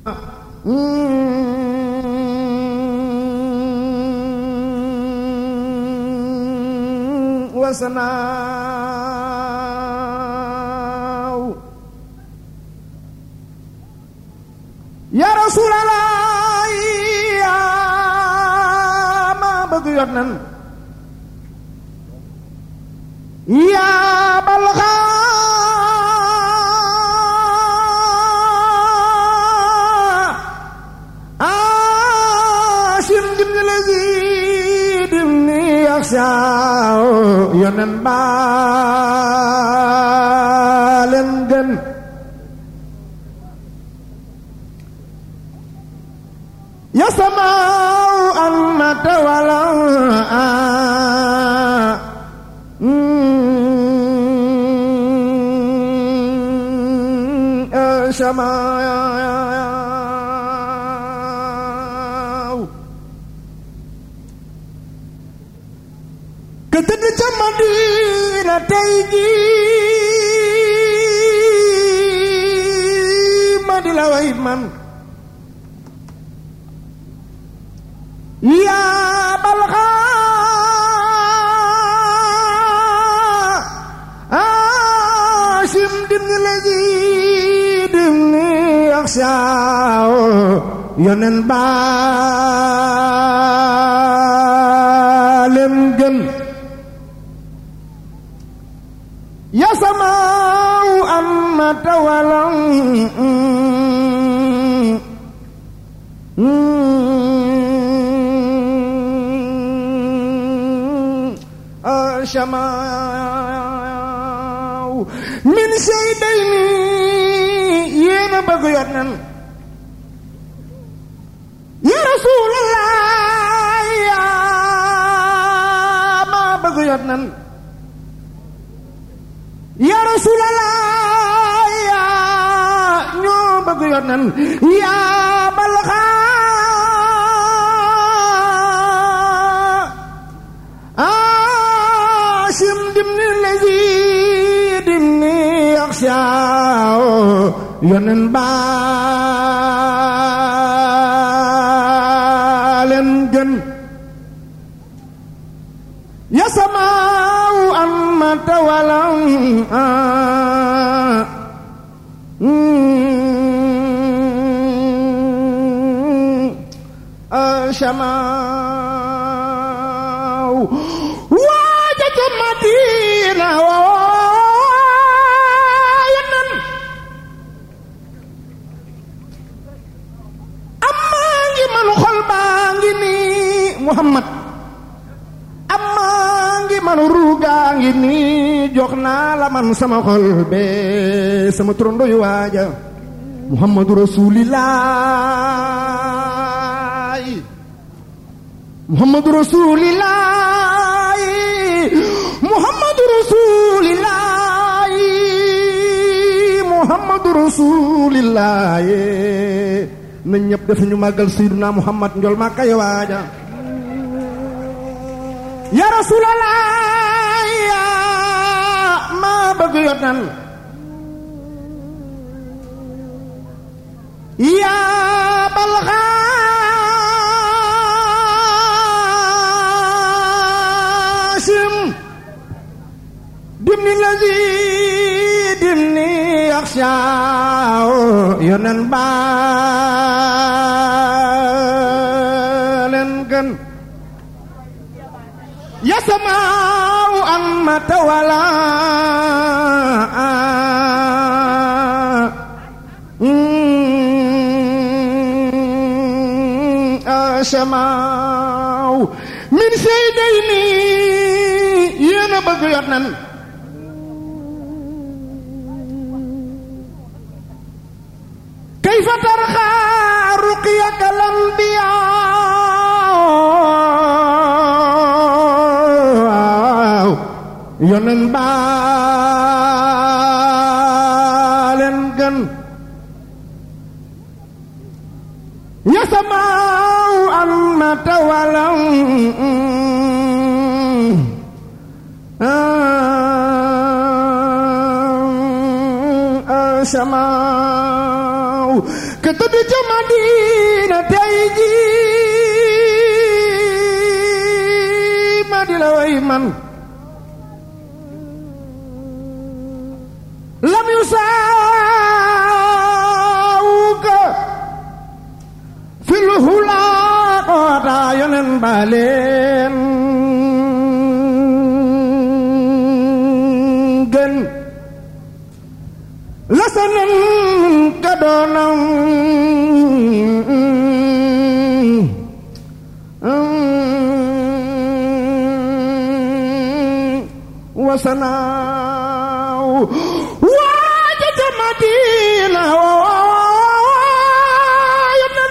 wasanaaw ya rasulallah yaa ma bëgg yot nan yaa balxa asim dimni lazi dimni yaxsaaw yonen baaleen gën ya samaaw an matawala samaaw ka tëdd ca Madina tey jii ma di la way man yaa balxa asim dimni lazi dimni yaxsaaw yonen baalem gën ya samaaw am ma tawalam samaaw min sey day ni yéena bëgg yot nan ya rasulallah yaa ma bëgg yot nan ya rasulallah yaa ñoo bëgg yot nan yaa balxa asim dimni lazi dimni yaxsaaw yonen baaleen gën ya samaaw an matawalam samaaw waaja ca Madina waaye nan amaa ngi man xol baa ngi nii Muhammad amaa ngi man ruugaa ngi nii jox naa la man sama xol bee sama trondo yu waaja Muhammadu Rasuulillaahi Muhammadu Rasuulillaahi Muhammadu Rasuulillaahi Muhammadu Rasuulillaahi na ñëpp def ñu màggal Seydina Muhammad njol ma kay waaja ya Rasuulallaahi yaa ma bëgg yot nan yaa balxa Haasim dimni lazi dimni yaxsaaw yonen baaleen gën ya samaaw an matawala samaaw min sey day ni yéen a bëgg yot nan kayfa tarxa ruqyaka lambiya yonen baaleen gën ya samaaw an matawalam samaaw ka tëdd ca Madina tey ji ma di la way man lam yu saawuka fil hulaa koota yonen baleen gën lasanen ka doonam wasanaaw waaja ca Madina yonen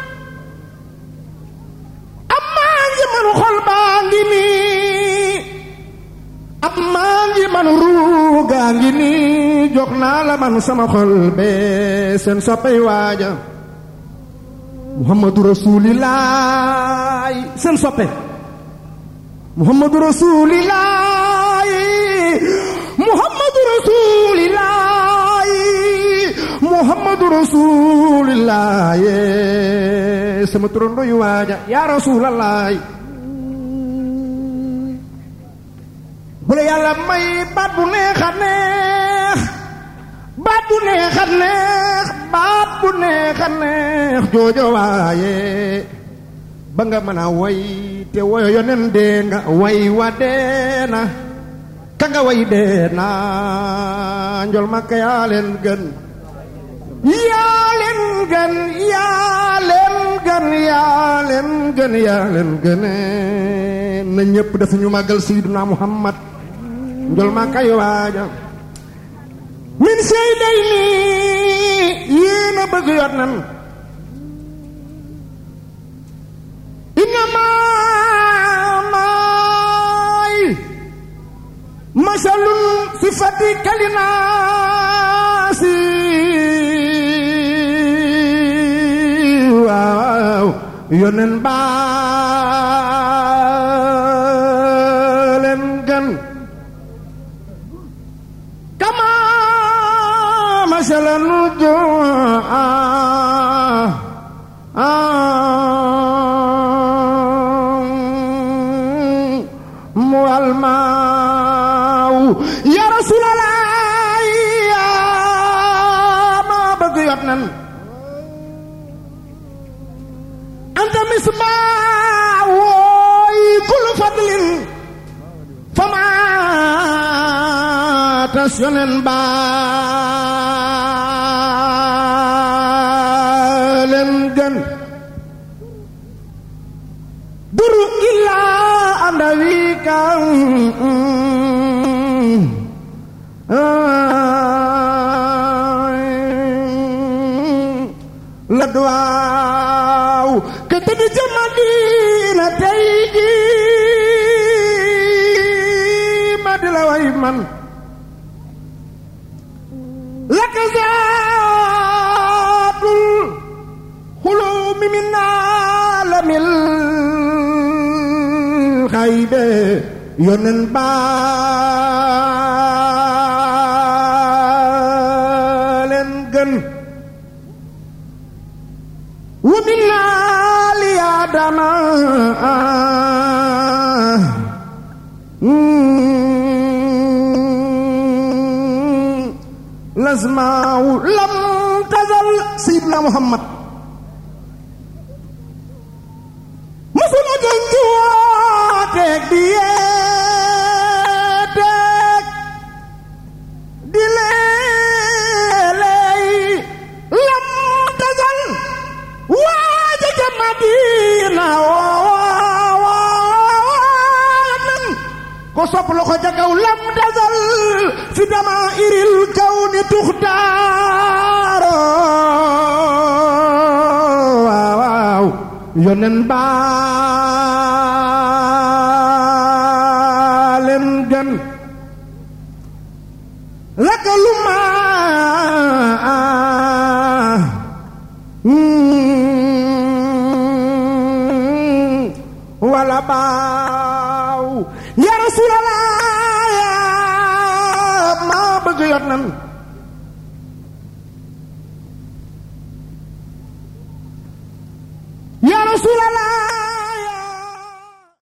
amaa ngi man xol baa ngi nii amaa ngi man ruugaa ngi nii jox naa la man sama xol bee seen soppay waaja muhammadu rasuulillaahi seen soppe muhammadu rasuulillaahi muhammadu rasuulillaahi muhammadu rasuulillaahi sama turondo yu waaja yaa rasuulallaahi bu la yàlla may baat bu neex a neex baat bu neex a neex baat bu neex a neex joojo waaye ba nga mën a way te woyo yonen dee nga way wa dee na ka nga way dee na njol makka yaa leen gën yaa leen gën yaa leen gën yaa leen gën yaa leen gën na ñépp dafa ñu màggal sayyiduna muhammad njol makka yi waaja min sey day nii yéen a bëgg yot nan innama maay masalun sifati kalinaasi waaw yonen baa leen gën kama masalan mu almaaw ya rasulallah yaa ma bëgg yot nan anta misbaaw wooy kullu fadlin fama tas yonen baa leen gën duru illaa anda wi kan la duwaaw ke tëdd ca Madina tey ji ma di la way man laka zaatul xulumi min aalamil xaybe yonen baa leen gën wa min aali aadama lasmaaw lam tazal sayidna muhammad musul a gën ci wooteeg di yeeteeg di leeley lam tazal waaja ca madina woowanan ko sopp loxo ca kaw lam tazal fi dama iril kaw ni tuxtaaro waaw waaw yonen baa leen gën lakalu ma wala baaw ya rasulallah maa bëgg yot nan rasulallah